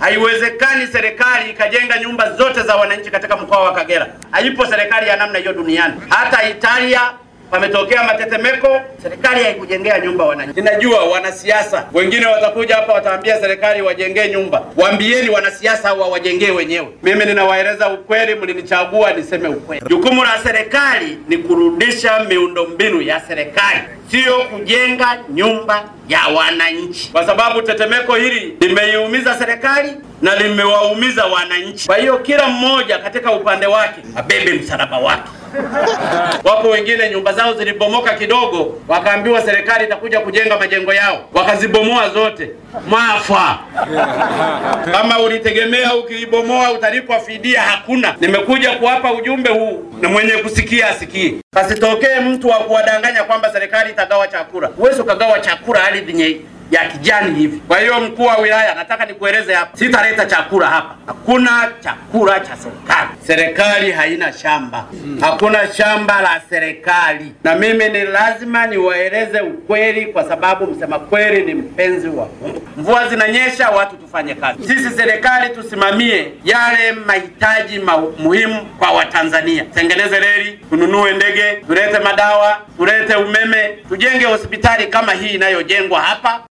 Haiwezekani serikali ikajenga nyumba zote za wananchi katika mkoa wa Kagera. Haipo serikali ya namna hiyo duniani. Hata Italia pametokea matetemeko, serikali haikujengea nyumba wananchi. Ninajua wanasiasa wengine watakuja hapa wataambia serikali wajengee nyumba. Waambieni wanasiasa hao wajengee wenyewe. Mimi ninawaeleza ukweli, mlinichagua niseme ukweli. Jukumu la serikali ni kurudisha miundombinu ya serikali, sio kujenga nyumba ya wananchi, kwa sababu tetemeko hili limeiumiza serikali na limewaumiza wananchi. Kwa hiyo kila mmoja katika upande wake abebe msalaba wake. Wapo wengine nyumba zao zilibomoka kidogo, wakaambiwa serikali itakuja kujenga majengo yao, wakazibomoa zote. Mwafa! Kama ulitegemea ukiibomoa utalipwa fidia, hakuna. Nimekuja kuwapa ujumbe huu na mwenye kusikia asikie, pasitokee mtu wa kuwadanganya kwamba serikali itagawa chakula. Huwezi ukagawa chakula ardhi yenye ya kijani hivi. Kwa hiyo mkuu wa wilaya, nataka nikueleze hapa, sitaleta chakula hapa. Hakuna chakula cha serikali. Serikali haina shamba, hakuna shamba la serikali, na mimi ni lazima niwaeleze ukweli, kwa sababu msema kweli ni mpenzi wa Mungu. Mvua zinanyesha, watu tufanye kazi. Sisi serikali tusimamie yale mahitaji ma muhimu kwa Watanzania, tengeneze reli, tununue ndege, tulete madawa, tulete umeme, tujenge hospitali kama hii inayojengwa hapa.